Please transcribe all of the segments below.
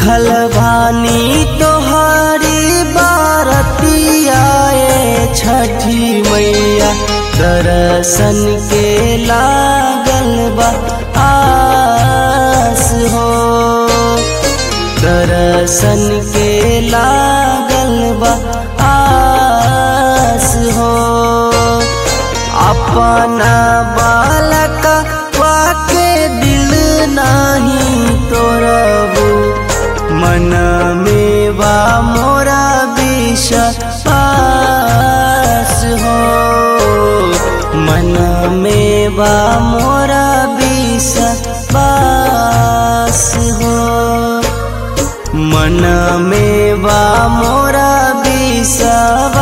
भूखल भानी तोहारी बारतियाए छठी मैया दर्शन के लागल बा आस हो दर्शन के लागल बा आस हो अपना बालक वाके दिल नाही तोरबू मन में बा मोरा विश्वास हो मन में बा मोरा विश्वास हो मन में बा मोरा विश्वास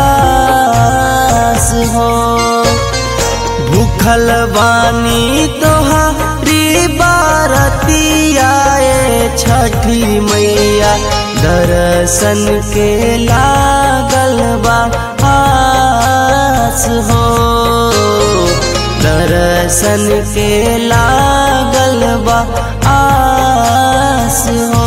हो भूखल बानी तोहारी बारतियाए छठी मैया दर्शन के लागल बा आस हो दर्शन के लागल बा आस हो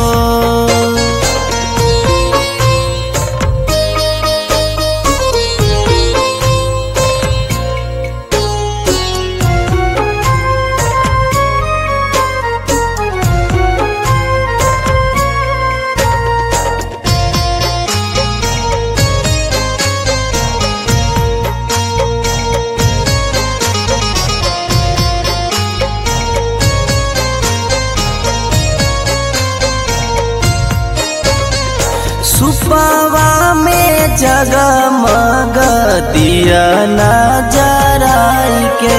सुपवा में जगमग दिया नजराई के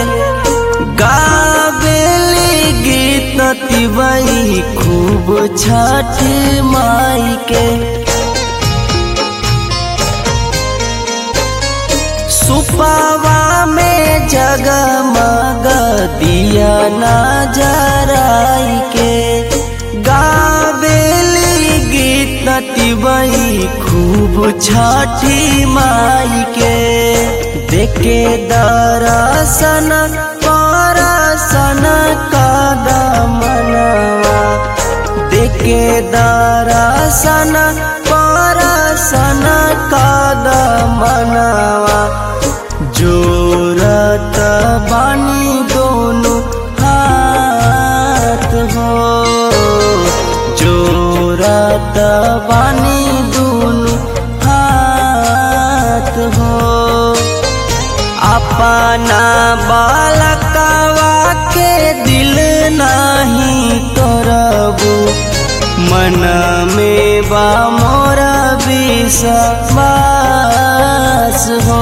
गावेली गीत तिवई खूब छठ माई के सुपवा में जगमग दिया नजराई के गावेली गीत तिवई खूब छठी माई के देखे दरसन परसन कदमनवा देखे दरसन परसन कदमनवा जोरत बानी दोनों हाथ हो जोरत बानी दोनों हाथ हो अपना बालकवा के दिल नहीं तोरबू मन में बा मोरा विश्वास हो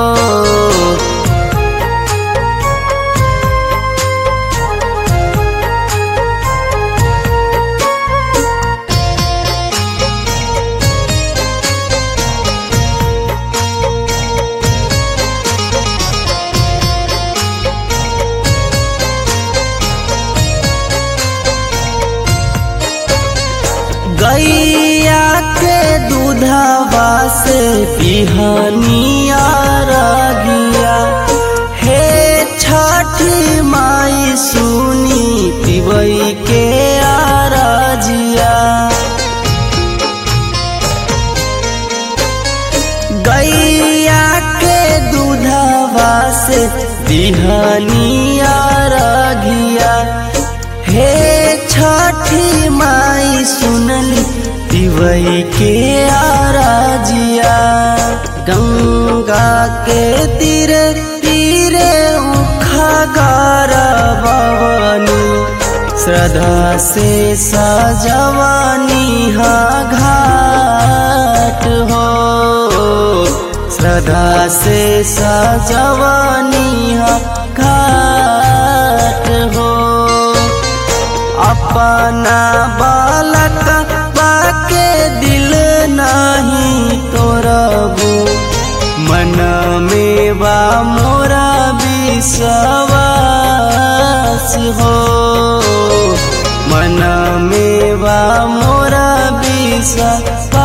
गैया के दूधवा से पिहनिया रगिया हे छठी माई सुनी पिबई के आरजिया गैया के दूधवा से पिहनिया रगिया हे छठी माई सुनली पिवई के आराजिया गंगा के तीरे तीरे उखगार भवानी श्रद्धा से सजवानी हा घाट हो श्रद्धा से सजवानी हा घाट हो अपना बालक बाके दिल नहीं तोरबू मन में बा मोरा विश्वास हो मन में बा मोरा विश्वास